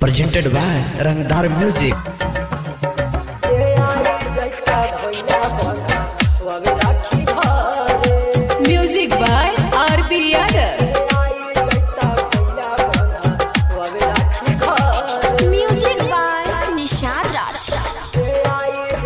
presented by Rangdar Music. Music by R.B. Yadav. Music by Nishad Raj.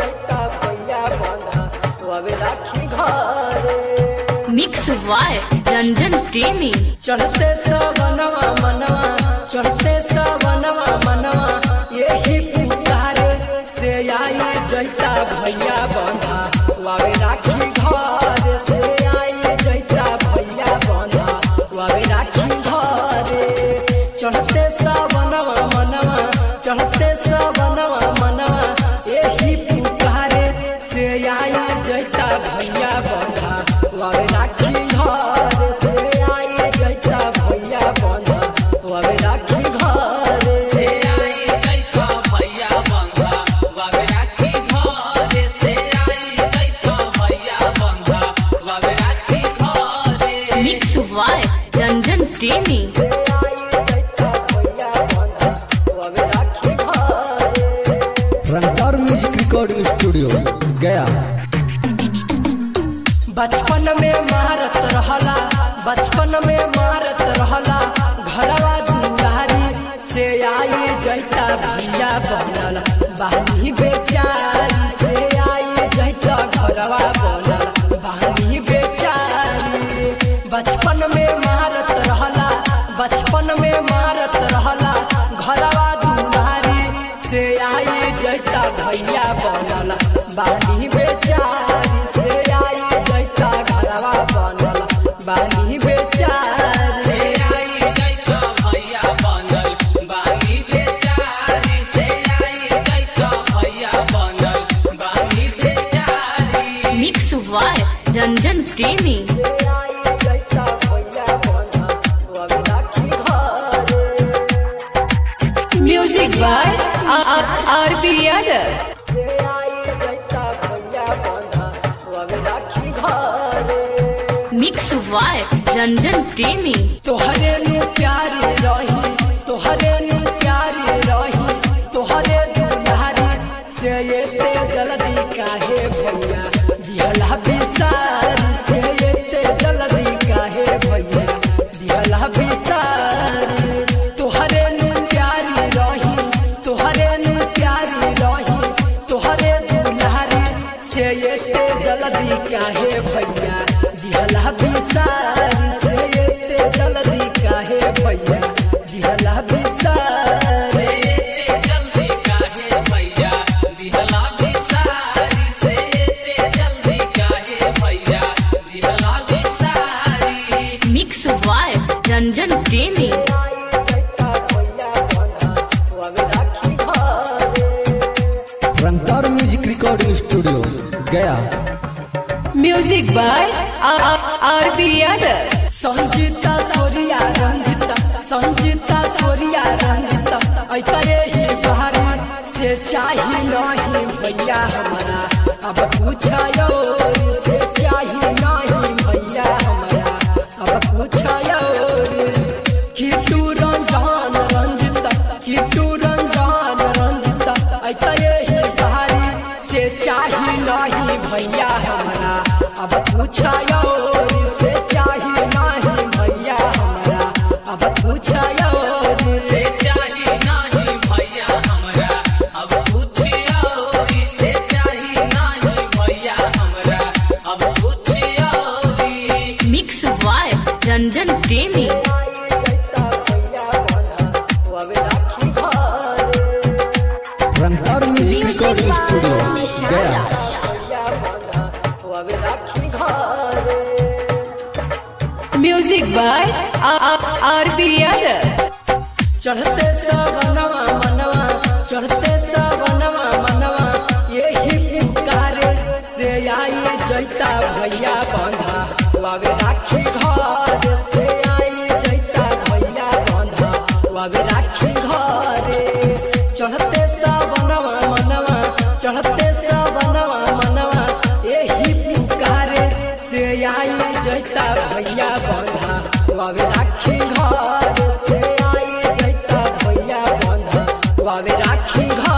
Mix by Ranjan Premi. चढ़ते सवनवा मनवा चढ़ते सवनवा मनवा यही पुकारे से आई जैता भैया बंधा वावे राखी घर से आई जैता भैया बंधा वावे राखी घरे चढ़ते सवनवा मनवा चढ़ते सवनवा मनवा यही पुकारे से आई जैता भैया बंधा वावे राखी घर से आई जैता भैया बंधा वावे राखी घर से आई जैता भैया बंधा वावे राखी घर से आई जैता भैया बंधा वावे राखी घर Mix by Ranjan Premi. Rangdar Music Recording Studio, Gaya. बचपन में मारत रहला बचपन में मारत रहला घरवा दुआरी से आई जैता भैया बनल बहनी बेचारी से आई जैता घरवा बनल बहनी बेचारी बचपन में मारत रहला बचपन में मारत रहला घरवा दुआरी से आई जैता भैया बनल बानी बेचारी से आई जैता घरवा बनल बानी बेचारी से आई जैता भैया बनल बानी बेचारी से आई जैता भैया बनल बानी बेचारी Mix by Ranjan Premi. Music by R.B. Yadav. Mix by Ranjan Premi. तोहरे नु प्यारी रही तोहरे नु प्यारी रही तोहरे दुलारी से ये जल्दी काहे भैया दिहला बिसारी से ये जल्दी काहे भैया दिहला बिसारी तोहरे नु प्यारी रही तोहरे नु प्यारी रही तोहरे दुलारी से ये जल्दी काहे भैया दिहला बिसारी से ये जल्दी काहे भैया दिहला बिसारी जल्दी काहे भैया दिहला बिसारी से जल्दी काहे भैया दिहला बिसारी Mix by Ranjan Premi. Rangdar Music Recording Studio, Gaya. Music by R.B. Yadav. Sanjita सोरिया Ranjita Sanjita सोरिया Ranjita ऐतरे ही बहारी से चाही नहीं भैया हमारा अब पूछायो से चाही नहीं भैया हमारा अब पूछायो किटू रंजान रंजिता किटू रंजान रंजिता ऐतरे ही बहारी से चाही नहीं भैया हमारा अब पूछायो से चाही नहीं भैया हमारा अब पूछायो से चाही नहीं भैया हमारा अब पूछियो से चाही नहीं भैया हमारा अब पूछियो Mix by Ranjan Premi. Rangdar Music Music Recording by Studio, Nishad Gaya. Raj. Music by R.B. Yadav. चढ़ते सवनवा मनवा चढ़ते सवनवा मनवा यही पुकारे से आई जैता भैया बंधा वावे राखी घर से आई जैता भैया बंधा वावे राखी घरे चढ़ते सवनवा मनवा चढ़ते सवनवा मनवा यही पुकारे से आई जैता भैया बंधा वावे राखी घर से आई जैता भैया बंधा बावे राखी